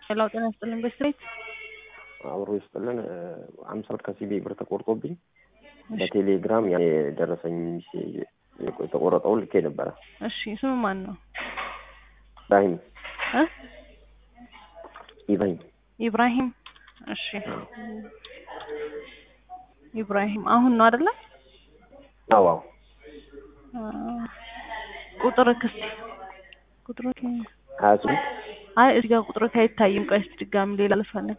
ሌላው ጤና ይስጥልኝ በስትሬት አብሮ ይስጥልን። አምሳ ብር ከሲቢ ብር ተቆርጦብኝ በቴሌግራም ያ የደረሰኝ የተቆረጠውን ልኬ ነበረ። እሺ ስም ማን ነው? ኢብራሂም እ ኢብራሂም ኢብራሂም እሺ ኢብራሂም አሁን ነው አይደለ? አዎ ቁጥር ክስቲ ቁጥር ሀያ ስምንት አይ እዚህ ጋር ቁጥር አይታይም። ቆይ እስኪ ድጋሚ ሌላ ልፈልግ።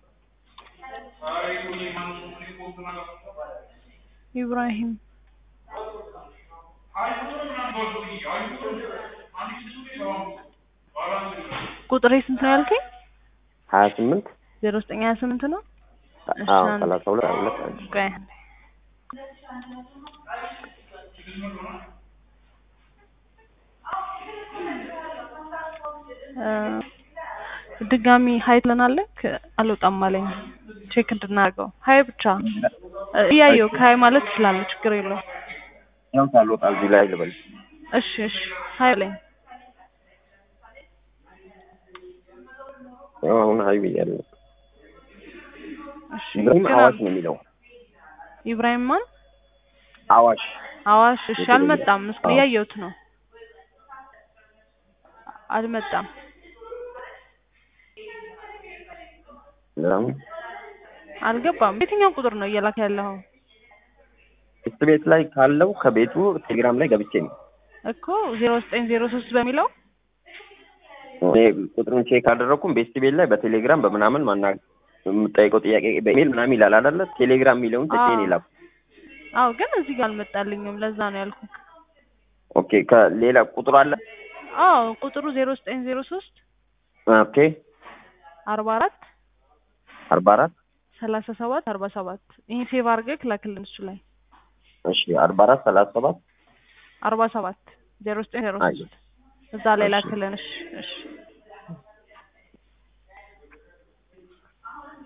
ኢብራሂም ቁጥሬ ስንት ነው ያልከኝ? ሀያ ስምንት ዜሮ ዘጠኝ ሀያ ስምንት ነው። እሺ አዎ አንድ ሰላሳ ሁለት ሀያ ሁለት አንድ ቆይ አንዴ። እ ድጋሚ ሀይ ትለናለህ? አልወጣም አለኝ። ቼክ እንድናደርገው ሀይ ብቻ እ እያየሁ ከሀይ ማለት ትችላለህ፣ ችግር የለውም። ያው ሳልወጣ እዚህ ላይ ልበል። እሺ እሺ ሀይ አለኝ። ያው አሁን ሀይ ብያለሁ። እሺ ኢብራሂም ግን አዋሽ ነው የሚለው ኢብራሂም ማን? አዋሽ አዋሽ። እሺ አልመጣም። እስኪ አዎ። እያየሁት ነው። አልመጣም። ለምን አልገባም። የትኛው ቁጥር ነው እየላከ ያለኸው? ሽንት ቤት ላይ ካለው ከቤቱ ቴሌግራም ላይ ገብቼ ነው እኮ ዜሮ ዘጠኝ ዜሮ ሶስት በሚለው እኔ ቁጥሩን ቼክ አደረኩም። ቤስት ቤት ላይ በቴሌግራም በምናምን ማና የምጠይቀው ጥያቄ በኢሜል ምናምን ይላል አይደለ? ቴሌግራም የሚለውን ተቼን ይላል። አዎ፣ ግን እዚህ ጋር አልመጣልኝም። ለዛ ነው ያልኩህ። ኦኬ ከሌላ ቁጥር አለ። አዎ ቁጥሩ ዜሮ ዘጠኝ ዜሮ ሶስት ኦኬ አርባ አራት አርባ አራት ሰላሳ ሰባት አርባ ሰባት ይህን ሴቭ አድርገህ ላክልን እሱ ላይ እሺ አርባ አራት ሰላሳ ሰባት አርባ ሰባት ዜሮ ዘጠኝ ዜሮ አየሁ። ሶስት እዛ ላይ እሺ። ላክልን። እሺ እሺ